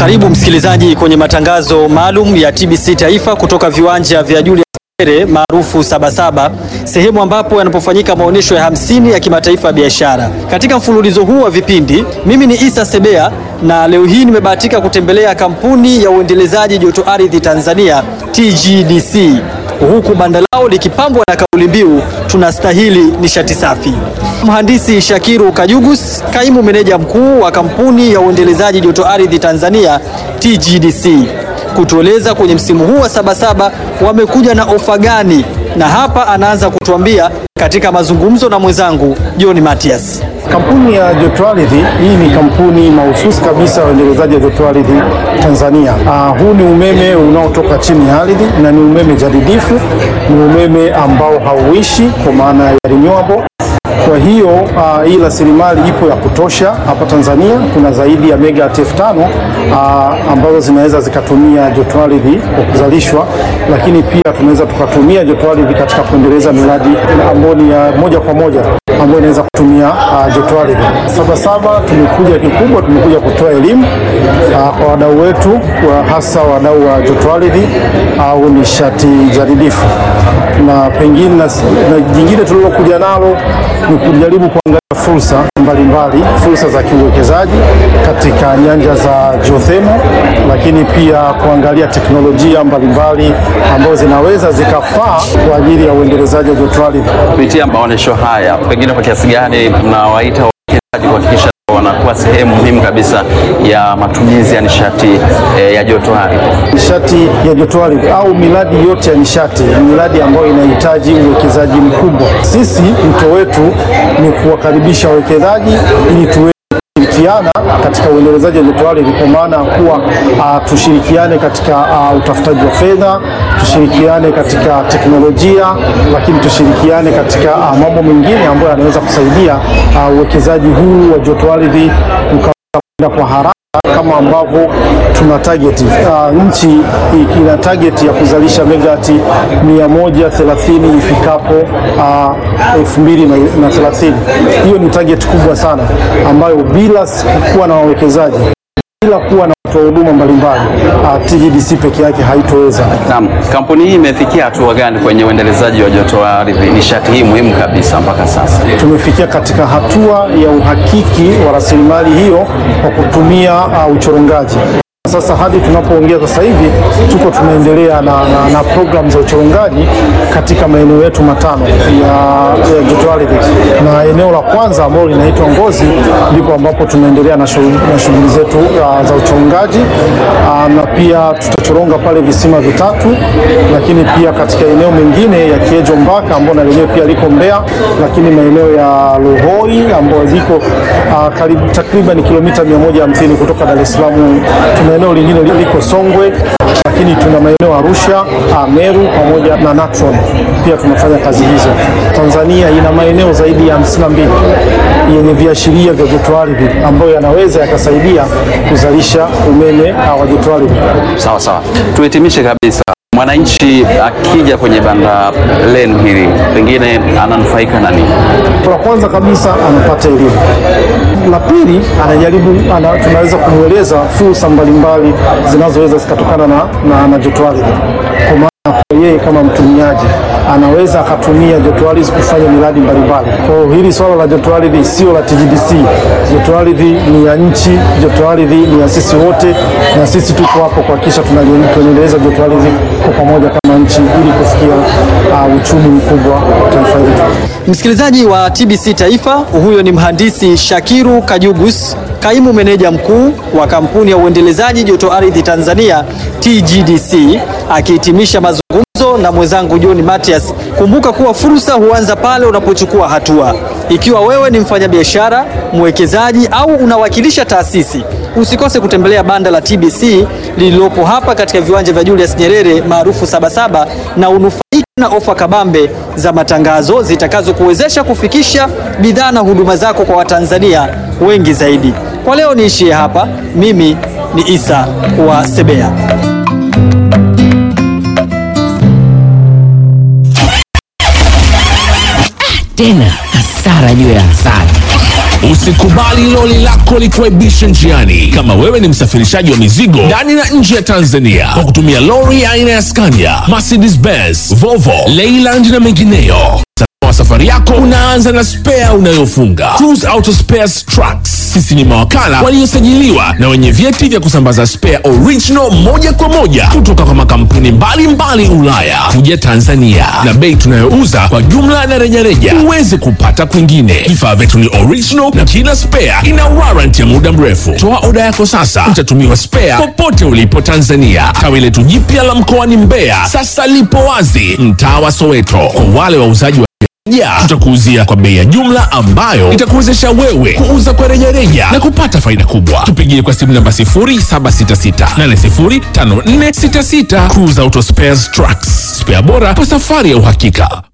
Karibu msikilizaji kwenye matangazo maalum ya TBC Taifa kutoka viwanja vya Julius Nyerere maarufu Sabasaba, sehemu ambapo yanapofanyika maonyesho ya hamsini ya kimataifa ya biashara. Katika mfululizo huu wa vipindi, mimi ni Isa Sebea na leo hii nimebahatika kutembelea kampuni ya uendelezaji joto ardhi Tanzania TGDC, huku banda lao likipambwa na kauli mbiu tunastahili nishati safi. Mhandisi Shakiru Kajugus, kaimu meneja mkuu wa kampuni ya uendelezaji joto ardhi Tanzania TGDC, kutueleza kwenye msimu huu wa Sabasaba wamekuja na ofa gani, na hapa anaanza kutuambia katika mazungumzo na mwenzangu John Matias. Kampuni ya joto ardhi hii ni kampuni mahususi kabisa ya uendelezaji wa joto ardhi Tanzania. Uh, huu ni umeme unaotoka chini ya ardhi na ni umeme jadidifu, ni umeme ambao hauishi kwa maana ya renewable. Kwa hiyo uh, hii rasilimali ipo ya kutosha hapa Tanzania. Kuna zaidi ya megawati elfu tano uh, ambazo zinaweza zikatumia joto ardhi kwa kuzalishwa, lakini pia tunaweza tukatumia joto ardhi katika kuendeleza miradi ambayo ni ya moja kwa moja ambayo inaweza kutumia uh, joto ardhi. Sabasaba tumekuja kikubwa, tumekuja kutoa elimu uh, kwa wadau wetu wa hasa wadau wa joto ardhi au nishati jadidifu, na pengine na, na jingine tulilokuja nalo ni kujaribu kuangalia fursa mbalimbali, fursa za kiuwekezaji katika nyanja za geothermal, lakini pia kuangalia teknolojia mbalimbali ambazo zinaweza zikafaa kwa ajili ya uendelezaji wa joto ardhi. Kupitia maonyesho haya, pengine kwa kiasi gani mnawaita wawekezaji kuhakikisha wanakuwa sehemu muhimu kabisa ya matumizi ya nishati eh, ya joto ardhi? Nishati ya joto ardhi au miradi yote ya nishati ni miradi ambayo inahitaji uwekezaji mkubwa. Sisi mto wetu ni kuwakaribisha wawekezaji ili tuwe kushirikiana katika uendelezaji wa joto ardhi kwa maana ya kuwa uh, tushirikiane katika uh, utafutaji wa fedha, tushirikiane katika teknolojia, lakini tushirikiane katika uh, mambo mengine ambayo yanaweza kusaidia uwekezaji uh, huu wa joto ardhi ukaenda kwa haraka kama ambavyo tuna target uh, nchi ina target ya kuzalisha megawati 130 ifikapo uh, 2030. Hiyo ni target kubwa sana ambayo bila kuwa na wawekezaji, bila kuwa na watoa huduma mbalimbali uh, TGDC peke yake haitoweza. Naam, kampuni hii imefikia hatua gani kwenye uendelezaji wa joto ardhi, nishati hii muhimu kabisa mpaka sasa? Tumefikia katika hatua ya uhakiki wa rasilimali hiyo kwa kutumia uh, uchorongaji. Sasa hadi tunapoongea sasa hivi tuko tunaendelea na, na, na programu za uchorongaji katika maeneo yetu matano ya, ya joto ardhi, na eneo la kwanza ambalo linaitwa Ngozi ndipo ambapo tunaendelea na shughuli zetu uh, za uchorongaji uh, na pia tutachoronga pale visima vitatu, lakini pia katika eneo mengine ya Kiejo Mbaka ambao na lenyewe pia liko Mbeya, lakini maeneo ya Luhoi ambayo liko uh, karibu takriban kilomita 150 kutoka Dar es Salaam tuna eneo lingine liko Songwe, lakini tuna maeneo Arusha, Meru pamoja na Natron pia tunafanya kazi hizo. Tanzania ina maeneo zaidi ya 52 yenye viashiria vya joto ardhi ambayo yanaweza yakasaidia kuzalisha umeme wa joto ardhi. Sawa sawa, tuhitimishe kabisa. Mwananchi akija kwenye banda lenu hili pengine ananufaika na nini? La kwanza kabisa anapata elimu, la pili anajaribu ana, tunaweza kumweleza fursa mbalimbali zinazoweza zikatokana na, na, na joto ardhi kwa maana yeye kama mtumiaji anaweza akatumia joto ardhi kufanya miradi mbalimbali. Kwa hiyo hili swala la joto ardhi sio la TGDC. Joto ardhi ni ya nchi, joto ardhi ni ya sisi wote, na sisi tuko hapo kuhakikisha tunaendeleza joto ardhi kwa pamoja kama nchi ili kufikia uh, uchumi mkubwa wa taifa letu. Msikilizaji wa TBC Taifa, huyo ni mhandisi Shakiru Kajugus, kaimu meneja mkuu wa kampuni ya uendelezaji joto ardhi Tanzania TGDC, akihitimisha mazungumzo na mwenzangu John Matias. Kumbuka kuwa fursa huanza pale unapochukua hatua. Ikiwa wewe ni mfanyabiashara, mwekezaji au unawakilisha taasisi, usikose kutembelea banda la TBC lililopo hapa katika viwanja vya Julius Nyerere maarufu Sabasaba na unufaike na ofa kabambe za matangazo zitakazokuwezesha kufikisha bidhaa na huduma zako kwa Watanzania wengi zaidi. Kwa leo niishie hapa. Mimi ni Isa wa Sebea. Tena hasara juu ya hasara. Usikubali loli lako likuaibishe njiani. Kama wewe ni msafirishaji wa mizigo ndani na nje ya Tanzania kwa kutumia lori aina ya Scania, Mercedes Benz, Volvo, Leyland na mengineyo wa safari yako unaanza na spea unayofunga. Cruise Auto Spares Trucks, sisi ni mawakala waliosajiliwa na wenye vyeti vya kusambaza spare original moja kwa moja kutoka kwa makampuni mbalimbali Ulaya kuja Tanzania, na bei tunayouza kwa jumla na rejareja huwezi kupata kwingine. Vifaa vyetu ni original na kila spare ina warranty ya muda mrefu. Toa oda yako sasa, utatumiwa spare popote ulipo Tanzania. Tawi letu jipya la mkoani Mbeya sasa lipo wazi mtaa wa Soweto. Kwa wale wauzaji wa ya tutakuuzia kwa bei ya jumla ambayo itakuwezesha wewe kuuza kwa rejareja na kupata faida kubwa. Tupigie kwa simu namba 0766805466. Cruise Auto Spares Trucks, spare bora kwa safari ya uhakika.